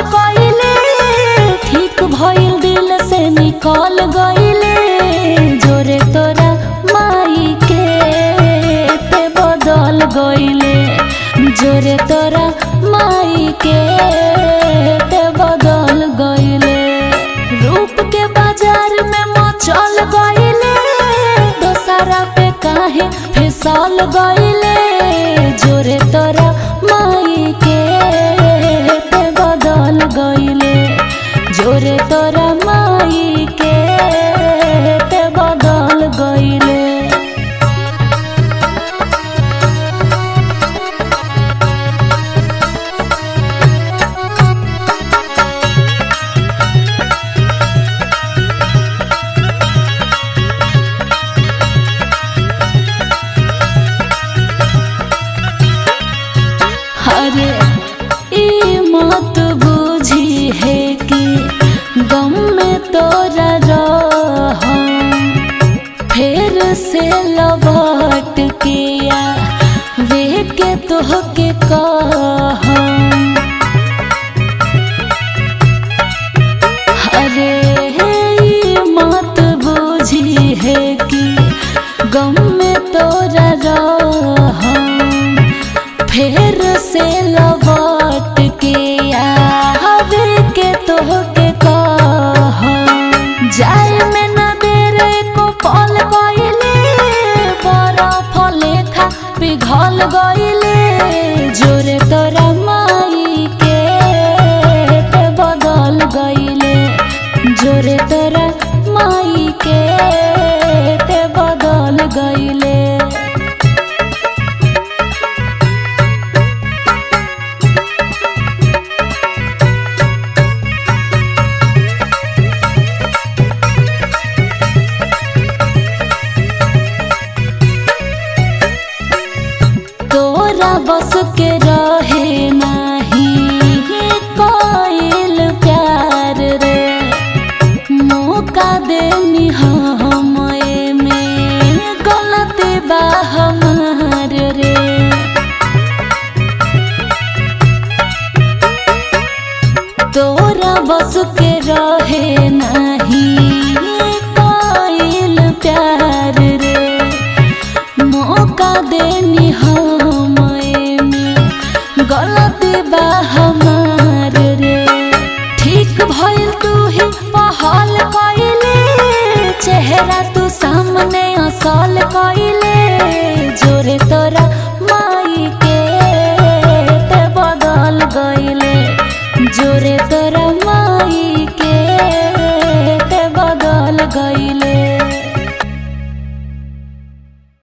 कइले ठीक भइल दिल से निकल गइले जोरे तोरा माई के ते बदल गइले जोरे तोरा माई के ते बदल गइले रूप के बाजार में मचल गइले दोसरा पे काहे फिसल गइले जोरे तोरा माई के ते बदल गइले जोरे तोरा माई के ते बदल गइले अरे ई मत बुझी है कि गम में तोरा रह फिर से लौट के आ वे के तोहके कह अरे ई मत बुझी है कि गम में तोरा रह फिर से लौट के आवे के तोहके कह जाए में न देर एको पल गइले बरफ लेखा पिघल गइले जोरे तोरा माई के ते बदल गइले जोरे तोरा माई के ते बदल गइले तोरा बस के रहे नहीं कोइल प्यार रे मौका देनी हम में गलती बा हमार रे तोरा बस के रहे नहीं कोइल प्यार रे मौका देनी हम में गलती बा हमार रे ठीक भइल तू ही पहल कइले चेहरा तू सामने असल कइले जोरे तोरा माई के ते बदल गइले जोरे तोरा माई